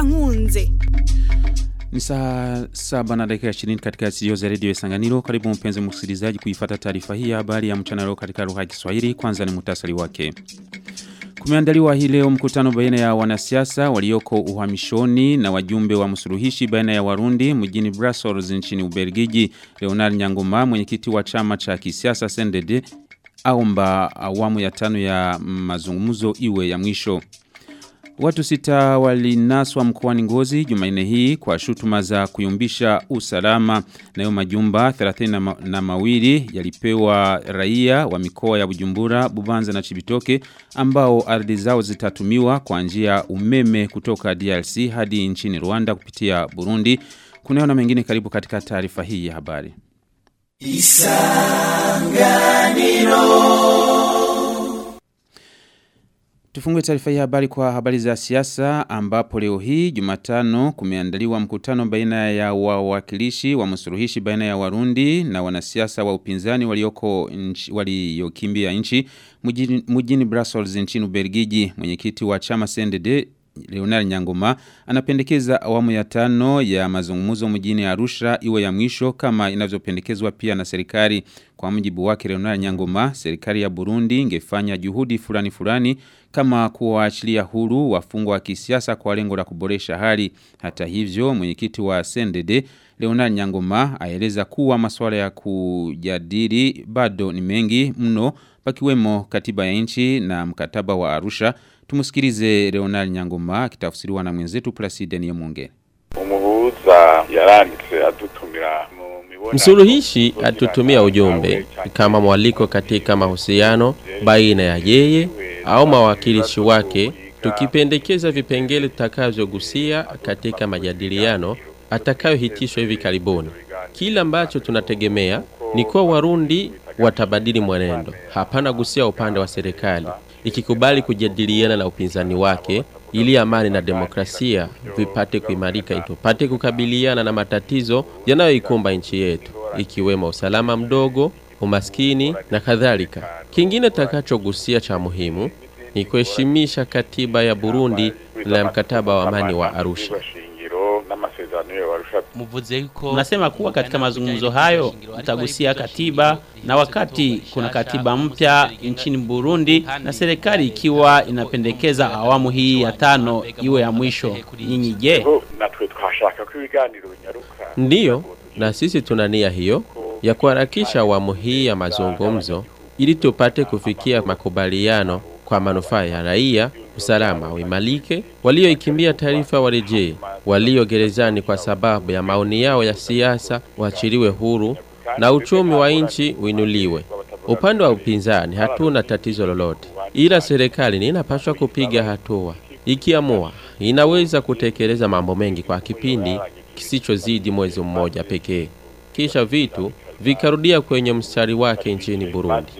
Kankunze. Ni saa saba na dakika 20 katika studio za redio Isanganiro. Karibu mpenzi msikilizaji kuifata taarifa hii ya habari ya mchana leo katika lugha ya Kiswahili. Kwanza ni muhtasari wake. Kumeandaliwa hii leo mkutano baina ya wanasiasa walioko uhamishoni na wajumbe wa msuluhishi baina ya Warundi mjini Brussels nchini Ubelgiji. Leonard Nyangoma mwenyekiti wa chama cha kisiasa CNDD aomba awamu ya tano ya mazungumzo iwe ya mwisho. Watu sita walinaswa mkoani Ngozi Jumanne hii kwa shutuma za kuyumbisha usalama nayo majumba 30 na, ma na mawili yalipewa raia wa mikoa ya Bujumbura, Bubanza na Chibitoke ambao ardhi zao zitatumiwa kwa njia umeme kutoka DRC hadi nchini Rwanda kupitia Burundi. Kunayo na mengine karibu katika taarifa hii ya habari. Isanganiro Tufungue taarifa hii habari kwa habari za siasa ambapo leo hii Jumatano kumeandaliwa mkutano baina ya wawakilishi wa msuluhishi baina ya Warundi na wanasiasa wa upinzani walioko nchi, waliokimbia nchi mjini, mjini Brussels nchini Ubelgiji. Mwenyekiti wa chama CNDD Leonard Nyangoma anapendekeza awamu ya tano ya mazungumzo mjini Arusha iwe ya mwisho kama inavyopendekezwa pia na serikali. Kwa mjibu wake Leonard Nyangoma, serikali ya Burundi ingefanya juhudi fulani fulani kama kuwaachilia huru wafungwa wa kisiasa kwa lengo la kuboresha hali. Hata hivyo, mwenyekiti wa CNDD Leonard Nyangoma aeleza kuwa masuala ya kujadili bado ni mengi mno pakiwemo katiba ya nchi na mkataba wa Arusha. Tumusikilize Leonard Nyangoma akitafsiriwa na mwenzetu Placide Niyomunge. Umuhuza yaranditse adutumira Msuluhishi atutumia ujumbe kama mwaliko katika mahusiano baina ya yeye au mawakilishi wake, tukipendekeza vipengele tutakavyogusia katika majadiliano atakayohitishwa hivi karibuni. Kila ambacho tunategemea ni kuwa Warundi watabadili mwenendo, hapana gusia upande wa serikali ikikubali kujadiliana na upinzani wake ili amani na demokrasia vipate kuimarika, tupate kukabiliana na matatizo yanayoikumba nchi yetu ikiwemo usalama mdogo, umaskini na kadhalika. Kingine takachogusia cha muhimu ni kuheshimisha katiba ya Burundi na mkataba wa amani wa Arusha. Mnasema kuwa katika mazungumzo hayo mtagusia katiba, na wakati kuna katiba mpya nchini Burundi na serikali ikiwa inapendekeza awamu hii ya tano iwe ya mwisho, nyinyi je? Ndiyo, na sisi tuna nia hiyo ya kuharakisha awamu hii ya mazungumzo ili tupate kufikia makubaliano kwa manufaa ya raia, usalama uimalike, walioikimbia taarifa warejee, walio gerezani kwa sababu ya maoni yao ya siasa waachiliwe huru na uchumi wa nchi uinuliwe. Upande wa upinzani hatuna tatizo lolote, ila serikali ni inapaswa kupiga hatua. Ikiamua inaweza kutekeleza mambo mengi kwa kipindi kisichozidi mwezi mmoja pekee, kisha vitu vikarudia kwenye mstari wake nchini Burundi.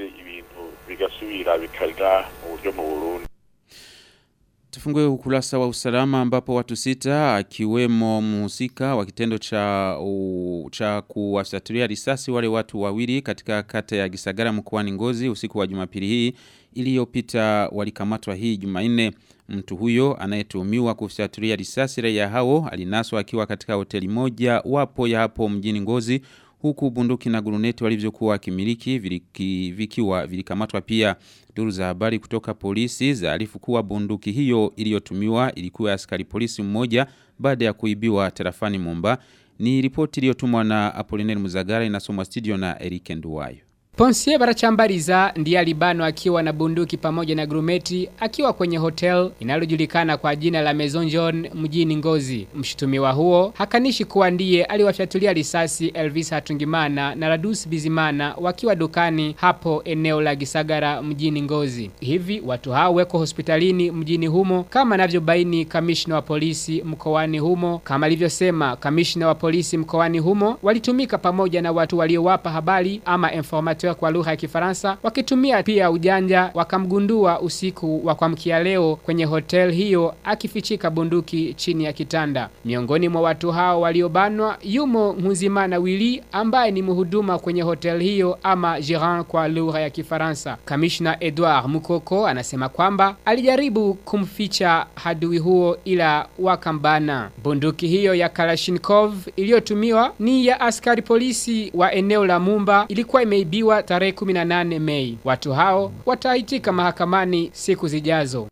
Tufungue ukurasa wa usalama ambapo watu sita akiwemo mhusika wa kitendo cha u, cha kuwasaturia risasi wale watu wawili katika kata ya Gisagara mkoani Ngozi usiku wa Jumapili hii iliyopita walikamatwa hii Jumanne. Mtu huyo anayetuhumiwa kufyatulia risasi raia hao alinaswa akiwa katika hoteli moja wapo ya hapo mjini Ngozi huku bunduki na guruneti walivyokuwa wakimiliki viliki, vikiwa vilikamatwa pia duru za habari kutoka polisi zaarifu kuwa bunduki hiyo iliyotumiwa ilikuwa askari polisi mmoja baada ya kuibiwa tarafani Mumba ni ripoti iliyotumwa na Apollinaire Muzagara inasomwa studio na Eric Nduwayo Ponsie Barachambariza ndiye alibanwa akiwa na bunduki pamoja na grumeti akiwa kwenye hotel inalojulikana kwa jina la Maison John mjini Ngozi. Mshutumiwa huo hakanishi kuwa ndiye aliwafyatulia risasi Elvis Hatungimana na Radus Bizimana wakiwa dukani hapo eneo la Gisagara mjini Ngozi. Hivi watu hao weko hospitalini mjini humo kama anavyobaini kamishna wa polisi mkoani humo. Kama alivyosema kamishna wa polisi mkoani humo, walitumika pamoja na watu waliowapa habari ama informateur tir kwa lugha ya Kifaransa wakitumia pia ujanja wakamgundua usiku wa kuamkia leo kwenye hotel hiyo akifichika bunduki chini ya kitanda. Miongoni mwa watu hao waliobanwa yumo Nkuzimana Willy ambaye ni mhuduma kwenye hotel hiyo ama gérant kwa lugha ya Kifaransa. Kamishna Edouard Mukoko anasema kwamba alijaribu kumficha hadui huo ila wakambana. Bunduki hiyo ya Kalashnikov iliyotumiwa ni ya askari polisi wa eneo la Mumba ilikuwa imeibiwa tarehe 18 Mei. Watu hao wataitika mahakamani siku zijazo.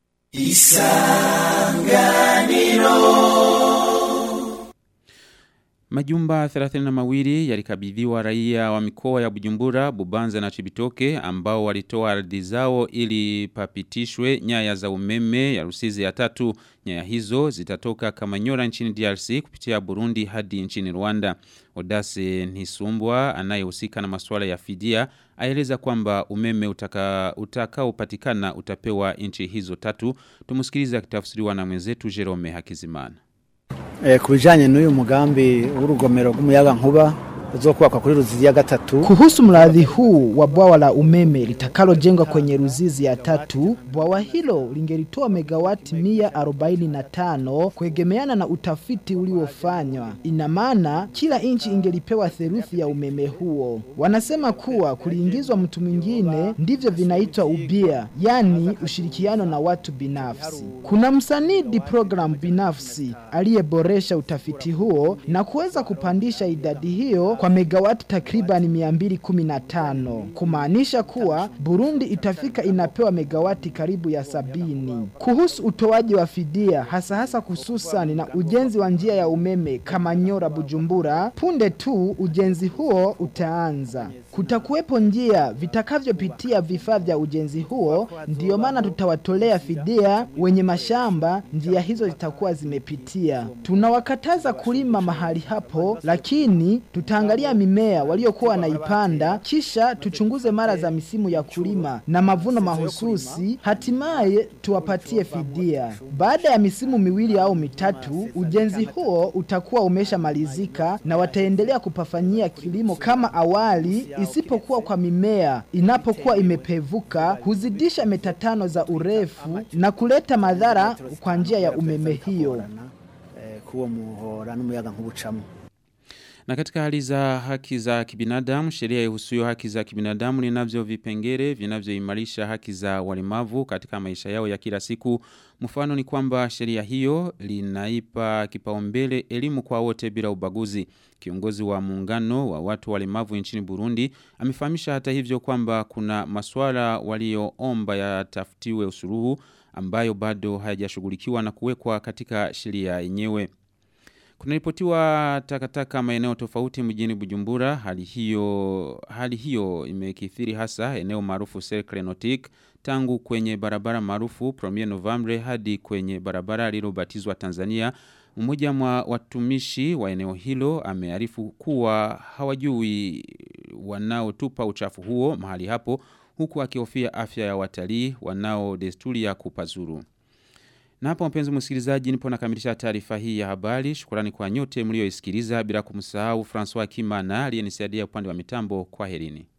Majumba 32 yalikabidhiwa raia wa mikoa ya Bujumbura, Bubanza na Chibitoke ambao walitoa ardhi zao ili papitishwe nyaya za umeme ya Rusizi ya tatu. Nyaya hizo zitatoka Kamanyora nchini DRC kupitia Burundi hadi nchini Rwanda. Odase Nisumbwa anayehusika na masuala ya fidia aeleza kwamba umeme utaka utakaopatikana utapewa nchi hizo tatu. Tumusikilize akitafsiriwa na mwenzetu Jerome Hakizimana. Eh, kubijanye n'uyu mugambi w'urugomero rw'umuyaga nkuba uzokubakwa kuri Ruzizi ya gatatu. Kuhusu mradi huu wa bwawa la umeme litakalojengwa kwenye Ruzizi ya tatu, bwawa hilo lingelitoa megawati mia arobaini na tano kuegemeana na utafiti uliofanywa. Ina maana kila nchi ingelipewa theluthi ya umeme huo. Wanasema kuwa kuliingizwa mtu mwingine ndivyo vinaitwa ubia, yani ushirikiano na watu binafsi. Kuna msanidi program binafsi aliyeboresha utafiti huo na kuweza kupandisha idadi hiyo kwa megawati takriban 215 kumaanisha kuwa Burundi itafika inapewa megawati karibu ya sabini. Kuhusu utoaji wa fidia hasa hasa hususani na ujenzi wa njia ya umeme Kamanyora Bujumbura, punde tu ujenzi huo utaanza. Kutakuwepo njia vitakavyopitia vifaa vya ujenzi huo, ndiyo maana tutawatolea fidia wenye mashamba, njia hizo zitakuwa zimepitia. Tunawakataza kulima mahali hapo, lakini tutaangalia mimea waliokuwa wanaipanda, kisha tuchunguze mara za misimu ya kulima na mavuno mahususi, hatimaye tuwapatie fidia. Baada ya misimu miwili au mitatu, ujenzi huo utakuwa umeshamalizika na wataendelea kupafanyia kilimo kama awali, isipokuwa kwa mimea inapokuwa imepevuka huzidisha meta tano za urefu na kuleta madhara kwa njia ya umeme hiyo. Eh, kuwo muhora n'umuyaga nkubucamo. Na katika hali za haki za kibinadamu, sheria ihusuyo haki za kibinadamu linavyo vipengere vinavyoimarisha haki za walemavu katika maisha yao ya kila siku. Mfano ni kwamba sheria hiyo linaipa kipaumbele elimu kwa wote bila ubaguzi. Kiongozi wa muungano wa watu walemavu nchini Burundi amefahamisha hata hivyo kwamba kuna maswala walioomba yatafutiwe usuluhu ambayo bado hayajashughulikiwa na kuwekwa katika sheria yenyewe. Kunaripotiwa takataka maeneo tofauti mjini Bujumbura. Hali hiyo hali hiyo imekithiri hasa eneo maarufu Cercle Nautique tangu kwenye barabara maarufu Premier Novembre hadi kwenye barabara lililobatizwa Tanzania. Mmoja mwa watumishi wa eneo hilo amearifu kuwa hawajui wanaotupa uchafu huo mahali hapo huku akihofia afya ya watalii wanao desturi ya kupazuru. Na hapa mpenzi msikilizaji nipo nakamilisha taarifa hii ya habari. Shukrani kwa nyote mlioisikiliza bila kumsahau François Kimana aliyenisaidia upande wa mitambo kwa herini.